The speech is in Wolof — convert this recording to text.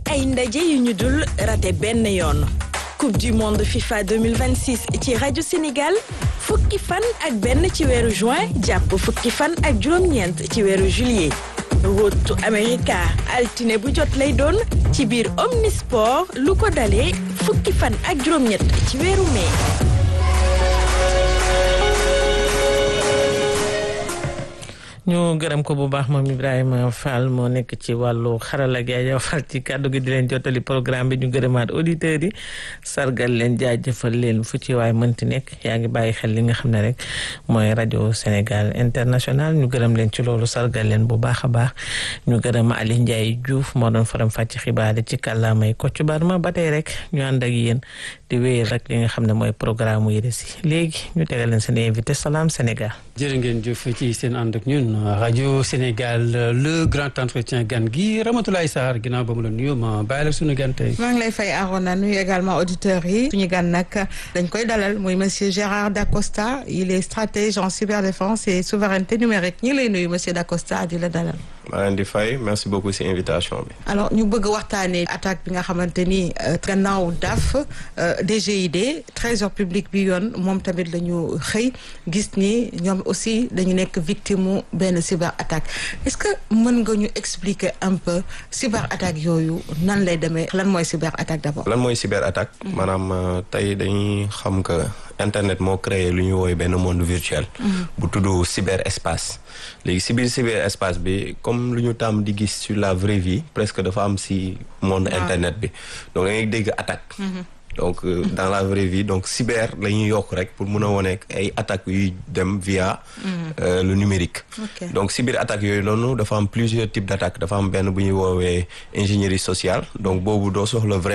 ay ndaje yu ñu dul raté benn yoon coupe du monde FIFA 2026 ci rajo Sénégal fukki fan ak benn ci weeru juin jàpp fukki fan ak juróom-ñeent ci weeru juillet rotu America altine bu jot lay doon ci biir Omnisport lu ko dalee fukki fan ak juróom-ñett ci weeru mai. ñu gërëm ko bu baax moom Ibrahima Fall moo nekk ci wàllu xarala gi Aja Fall ci kàddu gi di leen jottali programme bi ñu gërëmaat auditeurs yi sargal leen jaajëfal leen fu ci waay mënti nekk yaa ngi bàyyi xel li nga xam ne rek mooy rajo Sénégal international ñu gërëm leen ci loolu sargal leen bu baax a baax ñu gërëm Ali Ndiaye Diouf moo doon faram fàcc xibaar yi ci kàllaamay Kocc Barma ba tey rek ñu ànd ak yéen di wéyal rek li nga xam ne mooy programme yi si léegi ñu tegal leen seen invité Salam Sénégal. jërë ngeen jëf ci seen ànd ak ñun rajo Sénégal le grand entretien gan gi Ramatoulaye Sarr ginnaaw ba mu la nuyoo ma bàyyi la suñu gan tey. maa ngi lay fay Arona nuyu également auditeurs yi. suñu gan nag dañ koy dalal muy monsieur Gérard Dacosta il est stratège en cyberdéfense et souveraineté numérique ñi ngi lay nuyu monsieur Dacosta di la dalal. maa leen di fay merci beaucoup ci invitation bi. alors ñu bëgg waxtaanee attaque bi nga xamante ni gannaaw DAF DGID trésor public bi yoon moom tamit la ñu xëy gis ni ñoom aussi dañu nekk victime mu benn cyber attaque est-ce que mën nga ñu expliquer un peu cyber attaque yooyu nan lay demee lan mooy cyber attaque d'abord. lan mooy cyber attaque. maanaam tey dañuy xam que internet moo créé lu ñuy woowee benn monde virtuel. bu tudd cyber espace. léegi si biir cyber espace bi comme lu ñu tàmm di gis sur la vraie vie presque dafa am si monde internet bi donc da ngay dégg attaque. donc dans la vraie vie donc cyber la ñuy yokk rek pour mun a wone ay attaques yuy dem via le numérique donc cyber attaques yooyu noonu dafa am plusieurs types d'attaques dafa am benn bu ñuy woowee ingénierie sociale donc boobu doo soxla